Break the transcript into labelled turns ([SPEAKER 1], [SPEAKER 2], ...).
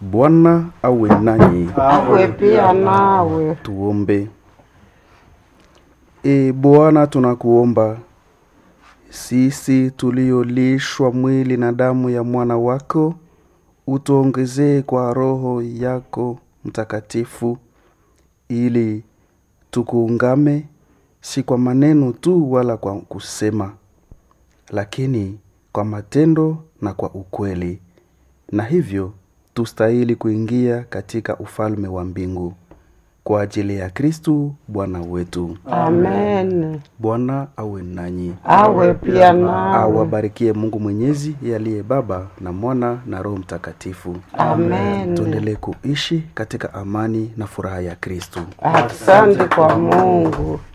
[SPEAKER 1] Bwana awe nanyi.
[SPEAKER 2] awe pia nawe.
[SPEAKER 1] Tuombe. E Bwana, tunakuomba sisi tuliolishwa mwili na damu ya mwana wako, utuongezee kwa Roho yako Mtakatifu, ili tukuungame, si kwa maneno tu wala kwa kusema, lakini kwa matendo na kwa ukweli, na hivyo tustahili kuingia katika ufalme wa mbingu kwa ajili ya Kristu Bwana wetu.
[SPEAKER 2] Amen.
[SPEAKER 1] Bwana awe nanyi,
[SPEAKER 2] Awe pia nawe.
[SPEAKER 1] awabarikie Mungu Mwenyezi, yeye aliye Baba na Mwana na Roho Mtakatifu.
[SPEAKER 2] Amen.
[SPEAKER 1] Tuendelee kuishi katika amani na furaha ya Kristu.
[SPEAKER 2] Asante kwa Mungu.